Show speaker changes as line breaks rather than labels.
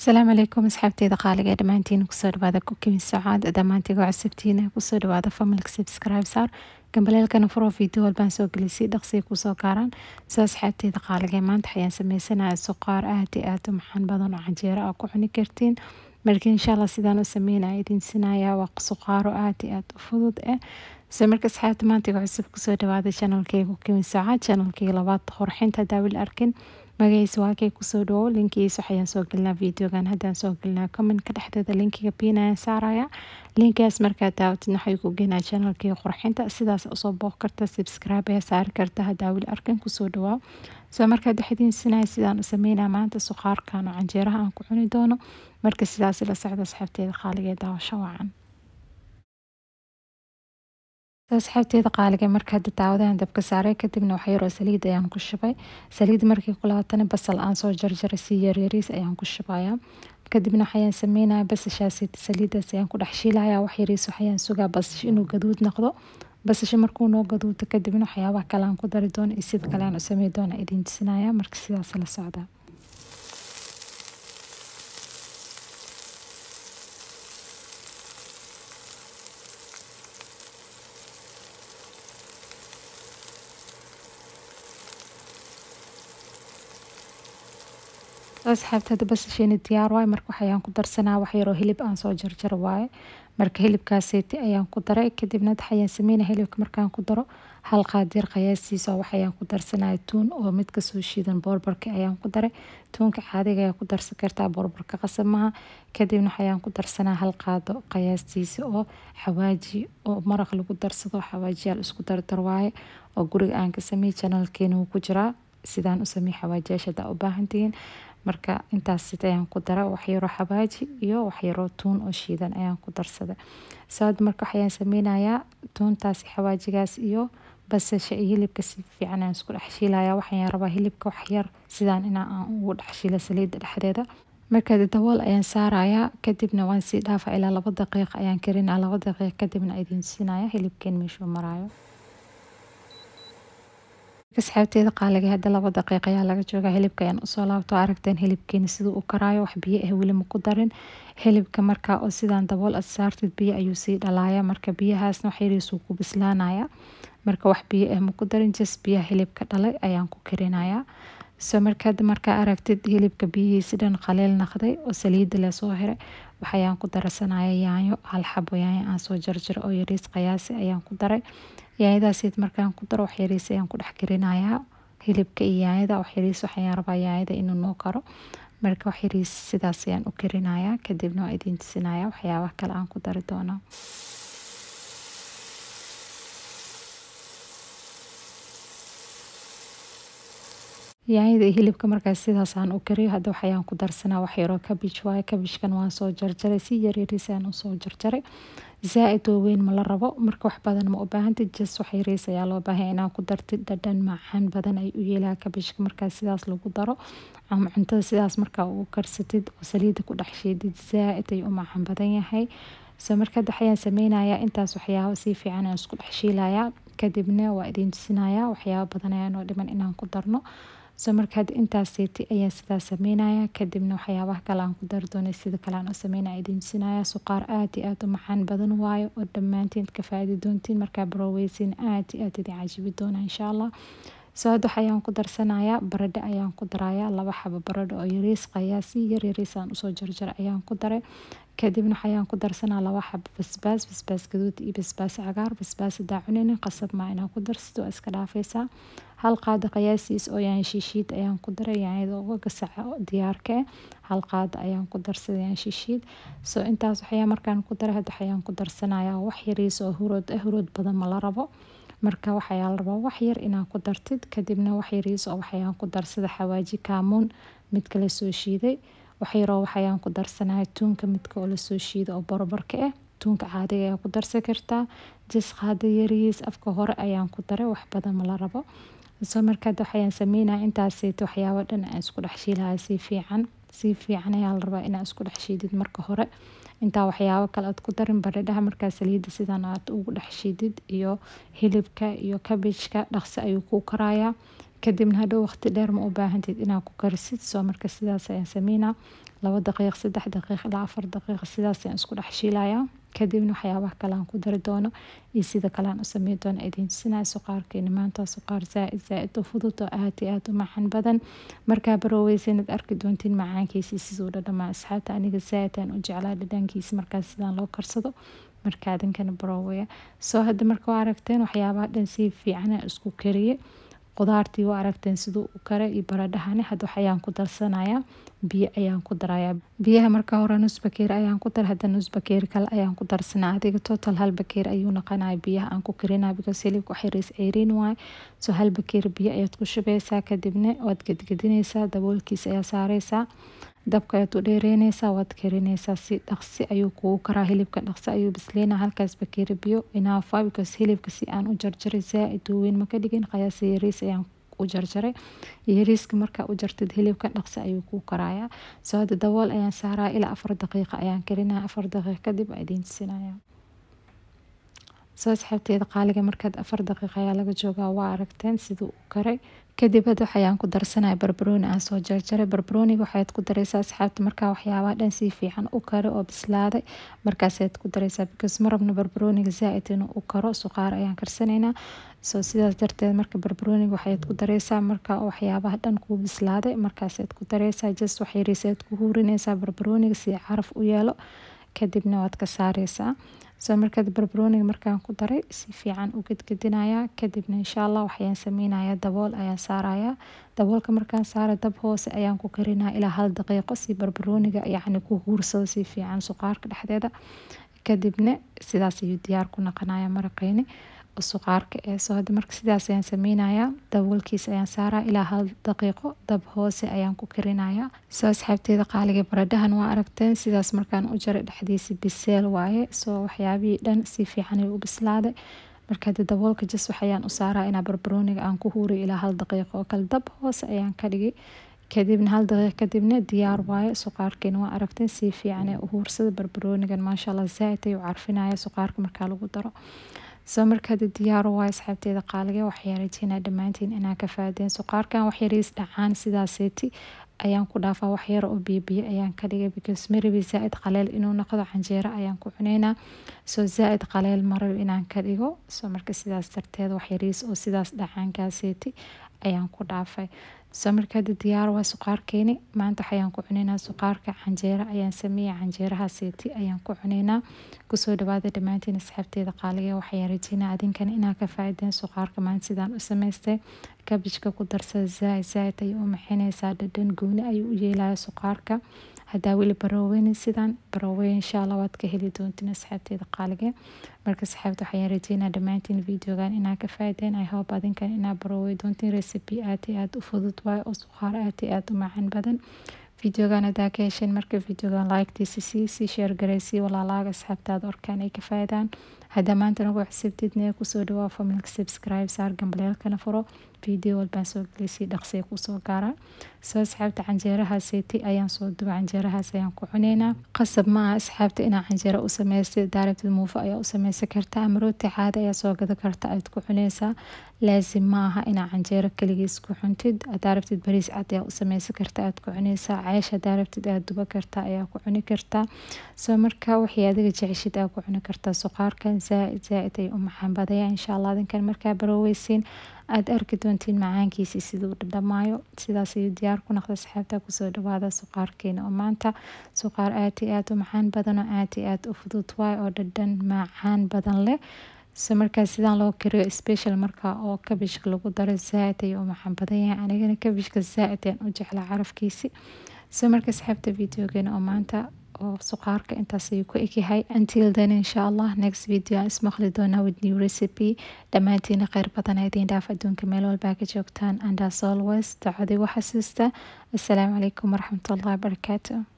asalaamu calaykum asxaabteyda qaaliga ee dhammaantiin kusoo dhawaada kukimin socaad dhammaantiga cusubtiina kusoo dhawaada familka subscribe saar gambaleelkana furo video walbaan soo gelisay dhaqsiga kusoo gaaraan soo asxaabteyda qaaliga ee maanta waxayaan sameysanaya suqaar aad iyo aad u maxaan badan oo canjeero ah ku cuni kartiin marka insha allah sidaan u sameynaya idin sinaya waa suqaaro aad iyo aad u fudud ah se marka asxaabta maantiga cusub kusoo dhawaada channelkeyga kukimin socaad channelkeyga labaad qorxinta daawil arkin magaciisa waa kay kusoo dhawow linkigiisa waxayaan soo gelinaa videogan haddaan soo gelinaa commentka dhexdeeda linkiga piinayaan saaraya linkaas markaad daawatid waxay ku geenaa channelkii qurxinta sidaas usoo booq karta subscribe ayaa saari karta haddaa weli arkan kusoo dhawaa soo markaad waxdiin sinaya sidaan u sameynaa maanta suqaarkan oo canjeeraha aan ku cuni doono marka sidaas la socda asxaabteeda qaaliga daawasho wacan asxaabteeda qaaliga marka hadda daawadaan dabka saaray kadibna wax yaroo saliid ayaan ku shubay saliid markii ku laabatana basal aan soo jarjaray si yaryariis ayaan ku shubayaa kadibna waxayaan sameynaya basashaas saliidaas ayaan ku dhex shiilaya wax yariis waxayaan sugaa basash inuu gaduud noqdo basasha markuu noo gaduudo kadibna waxyaabaha kale aan ku dari doono iyo sida kale aan u samey doona idin tusinaya marka sidaas la socda asxaabta hadda basasheeni diyaar waaye marka waxayaan ku darsanaa wax yaroo hilib aan soo jarjaro waaye marka hilibkaaseeti ayaan ku daray kadibna waxayaan sameynaya hilibka markaan ku daro hal qaadiir qiyaastiisa waxayaan ku darsanaya tuun oo mid kasoo shiidan boorbarka ayaan ku daray tuunka caadiga ayaa ku darsan kartaa boorbarka qasab maha kadibna waxayaan ku darsanaa hal qaado qiyaastiisa oo xawaaji oo maraq lagu darsado xawaajiyaal isku dardar waaye oo guriga aan ka sameey janalkeena wuu ku jiraa sidaan u sameey xawaajiyaasha haddaa u baahantihiin marka intaas ayaan ku dara waxyaroo xabaaji iyo waxyaroo tuun oo shiidan ayaan ku darsaday saad marka waxayaan sameynayaa tuuntaas xawaajigaas iyo basasha iyo hilibka si fiican aan isku dhex shiilaya waxayaan rabaa hilibka waxyar sidaan inaa aan ugu dhex shiila saliidda dhexdeeda marka dabool ayaan saarayaa kadibna waan sii dhaafa ilaa laba daqiiq ayaan karinaa laba daqiiq kadibna idin siinaya hilibkeen meeshuu maraayo asxaabteeda qaaliga hadda laba daqiiq ayaa laga joogaa hilibka ayaan usoo laabto aragteen hilibkeena siduu u karaayo wax biyo ah weli ma ku darin hilibka markaa oo sidaan dabool ad saartid biyo ayuu sii dhalaaya marka biyahaasna wax yariisuu ku bislaanaya marka wax biyo ah ma ku darin jas biyaha hilibka dhalay ayaan ku karinayaa so markaad markaa aragtid hilibka biyihiisi dhan qaliil naqday oo saliida lasoo hiray waxayaan ku darsanaya yaanyo hal xabo yaanyo aan soo jarjaro oo yariis qiyaasi ayaan ku daray yaanyadaasiid markaan ku daro wax yariis ayaan ku dhex karinayaa hilibka iyo yaanyada wax yariis waxayaan rabaa yaanyada inuu noo karo marka wax yariis sidaas ayaan u karinayaa kadibna waa idiin tusinaya waxyaabaha kale aan ku dari doono yaanyada iyo hilibka markaas sidaasaan u kariyo hadda waxayaan ku darsanaa wax yaroo kabij waaye kabijkan waan soo jarjaray si yaryariis ayaan usoo jarjaray zaa-id oo weyn ma la rabo marka wax badan ma u baahantid jas wax yariis ayaa loo baahan inaa ku dartid dhadhan macaan badan ay u yeelaa kabijka markaas sidaas lagu daro ama cuntada sidaas markaa ugu karsatid oo saliida ku dhex shiidid zaa-id ayuu u macaan badan yahay so markaad waxayaan sameynayaa intaas waxyaabo si fiican aan isku dhex shiilayaa kadibna waa idiin tusinayaa waxyaabo badan ayaan oo dhiman inaan ku darno so markaad intaas seeti ayaan sidaas sameynaya kadibna waxyaabaha kale aan ku dari doonay sida kale aan u sameynaya idiin tusinaya suqaar aad iyo aad u macaan badan waayo oo dhammaantiin ka faaidi doontiin markaa baroweysin aad iyo aad idin cajibi doona insha allah so hadda waxayaan ku darsanayaa baradho ayaan ku darayaa laba xabo baradho oo yariis qayaasi yar yariis aan usoo jarjaray ayaan ku daray kadibna waxayaan ku darsanaa laba xabo basbaas basbaas gaduud iyo basbaas cagaar basbaas hadaa cuninin qasab maa inaa ku darsid waa iska dhaafaysaa hal qaado qiyaasiis oo yaan shishiid ayaan ku daray yaanyada uga gasaca diyaarka ah hal qaado ayaan ku darsaday yaan shishiid so intaas waxayaa markaan ku daray hadda waxayaan ku darsanayaa wax yariis oo hurood ah hurood badan ma la rabo marka waxayaa la rabaa wax yar inaa ku dartid kadibna wax yariis oo waxayaan ku darsada xawaaji kaamuun mid kala soo shiiday waxyaroo waxayaan ku darsanaya tuunka midka oo lasoo shiida oo borobarka ah tuunka caadiga ayaa ku darsan kartaa jas qaada yariis afka hore ayaan ku daray wax badan ma la rabo soo markaad waxayaan sameynaya intaaseeta waxyaabo dhan aan isku dhex shiilaya si fiican si fiican ayaa la rabaa inaa isku dhex shiidid marka hore intaa waxyaabo kale aad ku darin baradhaha markaa saliidda sidaan aad ugu dhex shiidid iyo hilibka iyo kabijka dhaqsi ayuu kuu karayaa kadibna hadhow waqti dheer ma u baahantid inaad ku karisid soo marka sidaas ayaan sameynaa labo daqiiq saddex daqiiq ilaa afar daqiiq sidaas ayaan isku dhex shiilayaa kadibna waxyaabaha kale aan ku dari doono iyo sida kale aan u sameyn doono idiin tusinayo suqaarkeeni maanta suqaar zaaid zaaid u fudud oo aad iyo aad u macaan badan markaa baroweysanad arki doontiin macaankiisi siduu dhadhamaa asxaabta aniga zaaid aan u jeclaa dhadhankiisi markaas sidaan loo karsado marka adinkana baroweya soo hadda marka waa aragteen waxyaabaha dhan si fiican isku kariye qudaartii waa aragteen siduu u kare iyo baradhahani hadda waxayaan ku darsanayaa biyo ayaan ku darayaa biyaha marka hore nus bakeer ayaan ku dar hadda nus bakeer kale ayaan ku darsanaa adiga total hal bakeer ayuu noqonaya biyaha aan ku karinaa because hilibka wax yariis ceyriin waaye so hal bakeer biyo ayaad ku shubeysaa kadibna waad gedgedineysaa daboolkiisa ayaa saareysaa dabka ayaad u dheereyneysaa waad karineysaa si dhaqsi ayuu kugu karaa hilibka dhaqsi ayuu bisleynaa halkaas bakeeri biyo inaafa because hilibka si aan u jarjaray zaa-id weyn ma ka dhigin qiyaasa yariis ayaan u jarjaray yariiska markaa u jartid hilibka dhaqsi ayuu kuu karayaa soo hadda dabool ayaan saaraa ilaa afar daqiiqa ayaan karinaa afar daqiiq kadib aa idiin tusinaya soo asxaabteeda qaaliga markaad afar daqiiq ayaa laga joogaa waa aragteen siduu u karay kadib hadda waxayaan ku darsanaya barbarooni aan soo jarjaray barbarooniga waxaad ku dareysaa asxaabta markaa waxyaabaha dhan si fiican u kare oo bislaaday markaasaad ku dareysaa because ma rabno barbarooniga zaa-id inuu u karo suqaar ayaan karsanaynaa soo sidaas darteed marka barbarooniga waxaad ku dareysaa marka waxyaabaha dhan kuu bislaaday markaasaad ku dareysaa just wax yariisaad ku huurineysaa barbarooniga si caraf u yeelo kadibna waad ka saareysaa soo markaad barbarooniga markaan ku daray si fiican u gedgedinayaa kadibna insha allah waxayaan sameynayaa dabool ayaan saarayaa daboolka markaan saara dab hoose ayaan ku karinaa ilaa hal daqiiqo si barbarooniga yacni ku huursado si fiican suqaarka dhexdeeda kadibna sidaas ayuu diyaar ku noqonaya maraqeyni suqaarka ee soo hadda marka sidaas ayaan sameynayaa daboolkiisa ayaan saaraa ilaa hal daqiiqo dab hoose ayaan ku karinayaa soo asxaabteeda qaaliga baradhahan waa aragteen sidaas markaan u jaray dhexdiisa biseel waaye soo waxyaabihii dhan si fiican ayuu u bislaaday marka hadda daboolka jas waxayaan u saaraa inaa barbarooniga aan ku huuriy ilaa hal daqiiqo oo kale dab hoose ayaan ka dhigay kadibna hal daqiiq kadibna diyaar waaye suqaarkeena waa aragteen si fiican ee u huursada barbaroonigan maasha allah zaaid ayuu carfinaya suqaarka markaa lagu daro soo markaada diyaaro waa asxaabteeda qaaliga waxyaa rajeynaa dhammaantiin inaa ka faadeen suqaarkan waxyariis dhacaan sidaaseeti ayaan ku dhaafaa waxyar oo biyobiyo ayaan ka dhigay because marabi zaa-id qaleel inuu noqdo canjeero ayaan ku cuneynaa soo zaa-id qaleel marabi inaan ka dhigo soo marka sidaas darteed waxyariis oo sidaas dhacaankaaseeti ayaan ku dhaafay soo markaada diyaar waa suqaarkeeni maanta waxayaan ku cuneynaa suqaarka canjeero ayaan sameeyay canjeeraha seeti ayaan ku cuneynaa kusoo dhawaada dhammaantiin asxaabteeda qaaliga waxayaan rajeynaa adinkan inaa ka faa-ideen suqaarka maanta sidaan u sameystay kabijka ku darsada zaaid zaaid ayay u maxineysaa dhadhan gooni ayuu u yeelaya suqaarka haddaa weli baroweynin sidaan barowey insha allah waad ka heli doontiin asxaabteeda qaalige marka asxaabta waxayaan rajeynaa dhammaantiin videogan inaa ka faaideen i hope adinkan inaa barowey doontiin recipe aad iyo aad u fudud waayo oo suqaar aad iyo aad u macaan badan videogan hadaa ka hesheen marka videogan like-tiisa sii sii sheer gareysii walaalaaga asxaabtaada orkaan ay ka faa'idaan haddaa maanta nagu xisibtidna kusoo dhawaa familka subscribe saar gambaleelkana furo video walbaan soo gelisay dhaqsay kusoo gaaraan soo asxaabta canjeeraha seeti ayaan soo duba canjeerahaas ayaan ku cuneynaa qasab ma aha asxaabta inaa canjeero u sameystay daarabtid muufo ayaa u sameysan karta ama rooti caada ayaa soo gada karta aad ku cuneysaa laasim ma aha inaa canjeero keligiis ku cuntid hadaa rabtid bariis cad ayaa u sameysan karta aad ku cuneysaa ceesh hadaa rabtid aad duba karta ayaa ku cuni kartaa soo marka waxay adiga jeceshid aa ku cuni kartaa suqaarkan zaaid zaaid ay u macaan badaya insha allah adinkan markaa baroweysiin aada arki doontiin macaankiisi siduu dhadhamaayo sidaas ayuu diyaar ku noqda asxaabta kusoo dhawaada suqaarkeena oo maanta suqaar aad iyo aad u macaan badan oo aad iyo aad u fudud waay oo dhadhan macaan badan leh so markaa sidaan loo kariyo special markaa oo kabishka lagu daro zaaid ayuu u macaan badan yahay anigana kabishka zaaid ayaan u jeclaa carafkiisi so marka asxaabta videogeena oo maanta oo suqaarka intaas ayuu ku egyahay until then insha allah next video aan ismaqli doonaa with new recipe dhammaantiina kheyr badan idiin dhaaf adduunka meel walbaa ka joogtaan and as always dacadii waxasuusta assalaamu calaykum waraxmatullahi wabarakaatu